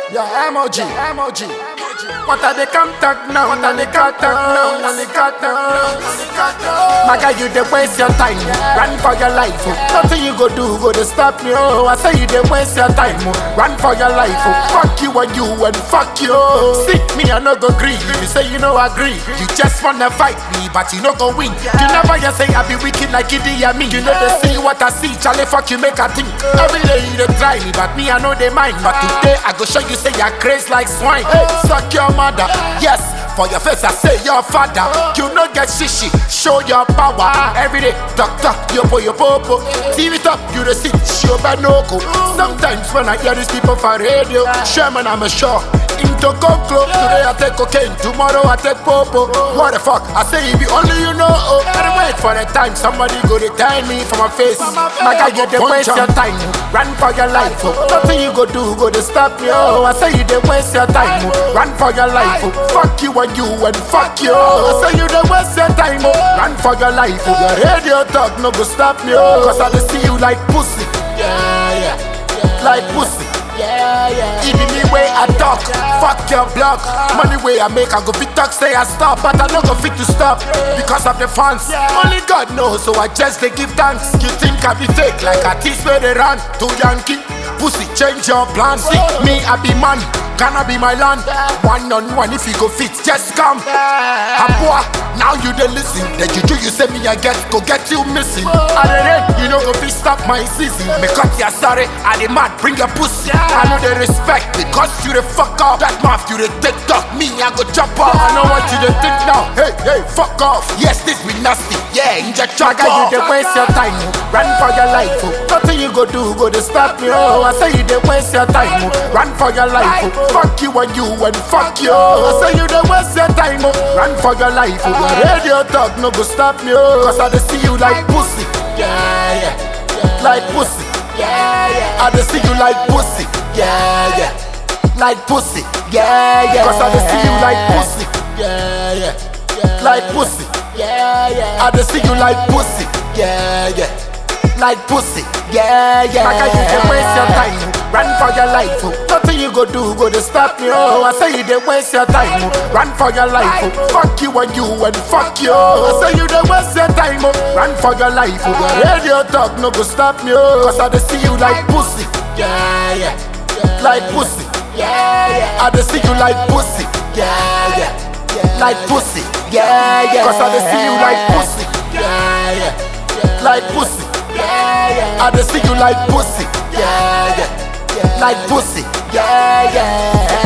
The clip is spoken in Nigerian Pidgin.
Yeah, emoji, emoji. What are they contact now? What are they contact now? What are they contact now? My guy, you dey waste your time. Run for your life. oh. Nothing you go do go to stop me. Oh, I say you dey waste your time. oh. Run for your life. Oh. Fuck you and you and fuck you. See me, I no go agree. You say you no agree. You just wanna fight me, but you no go win. You never hear say I be wicked like Idi Amin. You know they see what I see. Charlie, fuck you, make a think. Every day you dey try me, but me I know they mind. But today I go show you say you're crazy like swine. Hey, suck your mother. Yes. For your face, I say your father. You no get shishi, show your power. Every day, talk talk, yopo yopo. TV top, you the sit, show banoko. Sometimes when I hear these people for radio, Sherman, I'm a sure. Into conclo, today I take cocaine, tomorrow I take popo. What the fuck? I say if you only you know. Oh, gotta wait for the time somebody go to tell me for my face. My guy, you dey waste your time, run for your life. Oh. Nothing you go do go to stop me. Oh, I say you dey waste your time, oh. run for your life. Oh. Fuck you and you and fuck you. I say you dey waste your time, oh. run for your life. Oh. Your radio talk no go stop me. Oh. Cause I dey see you like pussy, yeah, yeah, like pussy. Yeah, yeah. Even me way I talk, fuck your block. Money way I make, I go fit talk, say I stop, but I no go fit to stop because of the fans. Only God knows, so I just they give thanks. You think I be fake like a tease where they run to Yankee? Pussy, change your plan. See me, I be man. Gonna be my land. One on one, if you go fit, just come. Abua, now you dey listen. The juju you say me I get, go get you missing. I dey rain, you know go fit stop my season. Me cut ya sorry, I dey mad, bring your pussy. I know they respect because you the fuck off. That mouth you the take talk, me I go chop off. I know what you dey think now. Hey, hey, fuck off. Yes, this be nasty. Yeah, inject your guy, you dey waste your time. oh. Run for your life. Oh. Nothing you go do go to stop me. Oh, I say you dey waste your time. Oh. Run for your life. Oh. Fuck you and you and fuck you. I say you dey waste your time. Oh. Run for your life. Oh. Your radio talk no go stop me. Oh. Cause I dey see you like pussy. Yeah, yeah, yeah. Like pussy. Yeah, yeah. I dey see you like pussy. Yeah, yeah. Like pussy. Yeah, yeah. Cause I dey see you like pussy. Yeah, yeah. Like pussy. Yeah, yeah. I dey see you like pussy. Yeah, yeah. Like pussy. Yeah, yeah. Like I you dey waste your time. Run for your life. Oh. Nothing you go do go to stop me. Oh, I say you dey waste your time. Oh. Run for your life. Oh. Fuck you and you and fuck you. I say you dey waste your time. Oh. Run for your life. Oh. Your radio talk no go stop me. Oh. Cause I dey see you like pussy. Yeah, yeah. Like pussy. Yeah, yeah. I dey see you like pussy. Yeah, yeah. Like pussy. Yeah, yeah. Cause I dey see you like pussy. Yeah, yeah. Like pussy. Yeah, yeah. I dey see you like pussy. Yeah, yeah. Like pussy. Yeah, yeah.